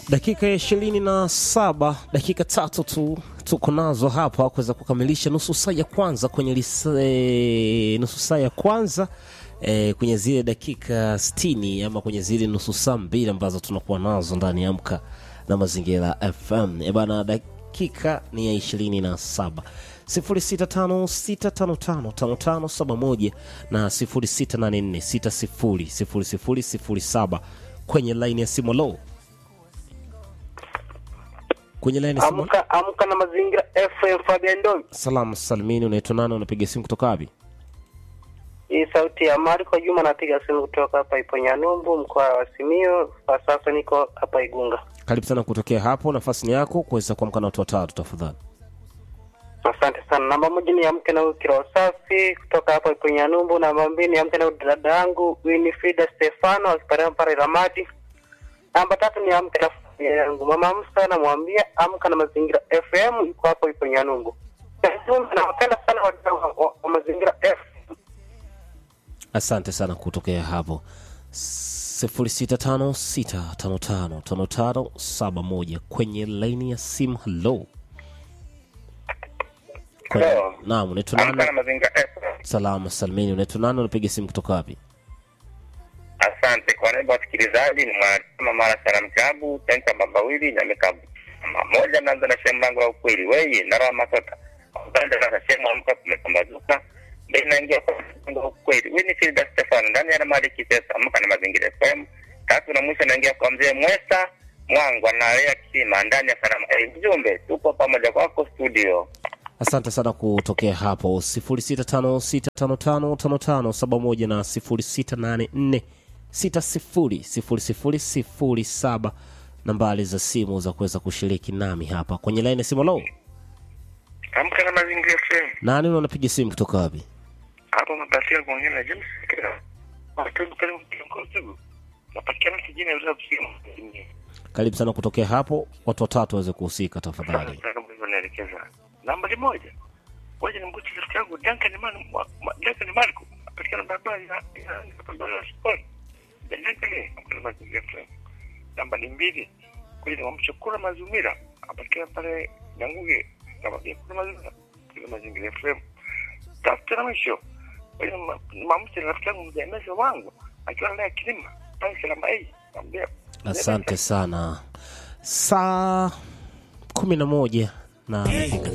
dakika ya ishirini na saba dakika tatu tu tuko nazo hapa kuweza kukamilisha nusu saa ya kwanza kwenye lisa, e, nusu saa ya kwanza e, kwenye zile dakika stini ama kwenye zile nusu saa mbili ambazo tunakuwa nazo ndani ya Amka na Mazingira FM. E bana, dakika ni ya ishirini na saba 0656555571 na 0684600007 kwenye laini ya simu. Lo, kwenye laini ya simu. Amka, amka na mazingira FM Fabian Ndomi. Salamu salimini, unaitwa nani? Unapiga simu kutoka wapi? Hii sauti ya Marko Juma, napiga simu kutoka hapa Iponyanyumbu, mkoa wa Simiyu. Kwa sasa niko hapa Igunga. Karibu sana kutokea hapo, nafasi ni yako kuweza kuamka na watu watatu tafadhali. Asante sana. Namba moja ni amke na Kiro Safi kutoka hapa Iponyanyumbu. Namba mbili ni amke na dada yangu Winifrida Stefano akipatikana pale Ramadi. Namba tatu ni amke na familia yangu mama Musa, namwambia amka na mazingira FM, iko hapo Iponyanyumbu. Nawapenda sana wadau wa, wa, wa mazingira FM. Asante sana kutokea hapo 0656555571 kwenye laini ya simu. Hello, Kwenye- Hello. naam, unaitwa Amka na nani? mazingira FM. Salama salimini, unaitwa nani? Unapiga simu kutoka wapi? Asante kwa niaba ya wasikilizaji, ni mwanachama Mara Salam Klabu Senta Babawili na Mikabu moja. Naanza na sehemu langu la ukweli, weye ndara masota upande na sehemu amka kumepambazuka ndio inaingia kwa mlango wa ukweli. Wewe ni Filda Stefano ndani ya Mali Kisesa, amka na mazingira FM. Tatu na mwisho naingia kwa mzee Mwesa Mwangu analea kisima ndani ya Salama. Eh, mjumbe, tupo pamoja kwako studio. Asante sana kutokea hapo 0656555571 na 0684600007 nambari za simu za kuweza kushiriki nami hapa kwenye laini ya simu. Lo, Amka na mazingira FM. nani unapiga simu kutoka wapi? hapo mapatia kuongea na James Kira. Watu karibu kiongozi. Napatikana kijini ya simu. Karibu sana kutokea hapo, watu watatu waweze kuhusika tafadhali. Nataka mbona naelekeza. Namba moja. Waje nimkuti rafiki yangu Duncan Man Duncan Marco. Napatikana barabara ya ya barabara ya sport. Duncan kwa mazingira FM. Namba ni mbili. Kwa hiyo namchukua Mazumira. Napatikana pale Nyanguge. Kama pia kuna Mazumira. Kwa mazingira FM. Tafuta na mwisho. Kwa hiyo mamsi rafiki yangu mjamezi wangu akiwa leo kilima pale salama hii. Mwambie Asante sana. Saa kumi na moja na dakika